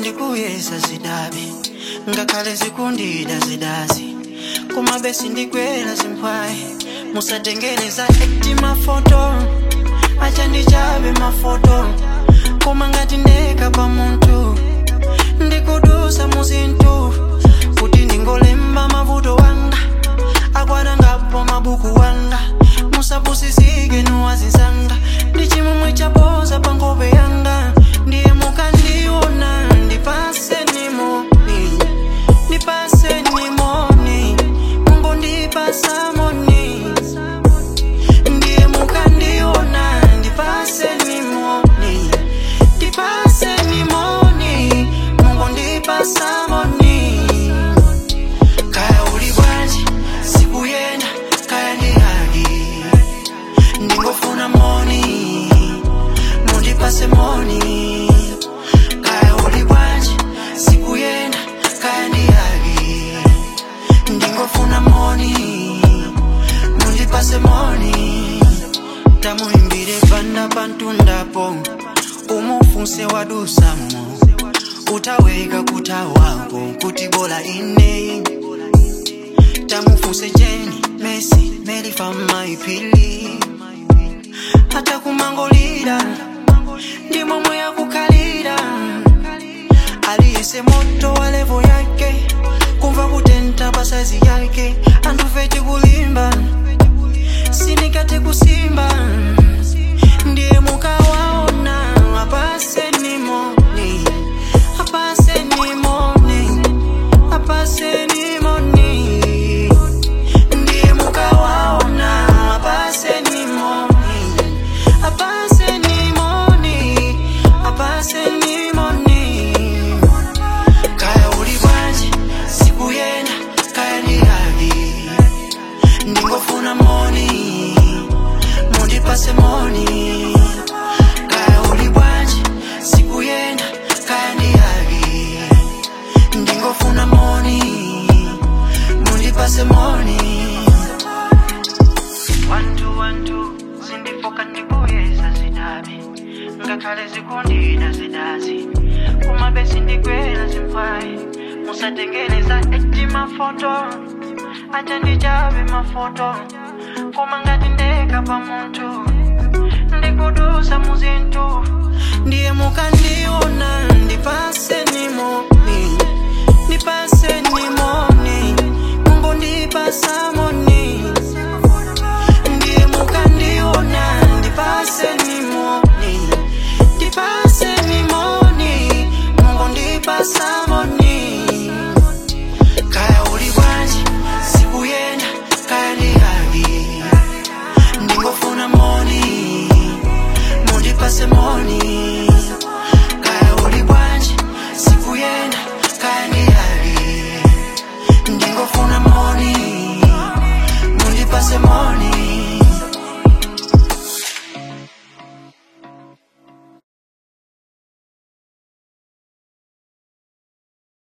ndikuyesa zidabi ngakhale zikundida zidazi kumabe sindikwela zimpwayi musatengeleza ekti mafoto acha ndichabe mafoto koma ngati ndeka pa munthu ndikudusa muzinthu kuti ndingolemba mavuto wanga akwana ngapo mabuku wanga musapusisike nuwazinsanga ndi chimomwe chapoza pa nkhope yanga ndiye mukandiona ndipase nimoni ndipase nimoni mungu ndipasa moni ndiye mukandiona ndipase nimoni ndipase nimoni mungu ndipasa moni kaya uli bwanji sikuyenda kaya ndi haki ndingofuna moni mundipase moni kaya uli bwanji sikuyenda kaya ndi haki ndingofuna moni mundipase moni tamuimbire panda pantundapo umufunse wadusamo utaweka kutawako kuti bola ine tamufunse jeni mesi melifa maipili hata kumangolira ndi momwe yakukhalira aliyese moto wa levo yake kumva kutenta pa saizi yake anduve tikulimba sinikate kusimba ndiye mukawaona apase nimoni apase nimoni apase nimoni ndiye mukawaona apase nimoni apase nimoni apase nimoni kaya uli bwanji sikuyenda kaya ndi haki ndingofuna moni mundipase moni kaya uli bwanji sikuyenda kaya ndi haki ndingofuna moni mundipase moni wantu wantu zindifoka ndikuyesa zidabi ngakhale zikundida zidazi kumabe sindikwela zimpwayi musatengeleza eti mafoto acha ndichabe mafoto koma ngati ndeka pa munthu ndikudusa muzinthu ndiye mukandiona ndipase nimoni ndipase nimoni mungu ndipasa moni ndiye mukandiona ndipase nimoni ndipase nimoni mungu ndipasa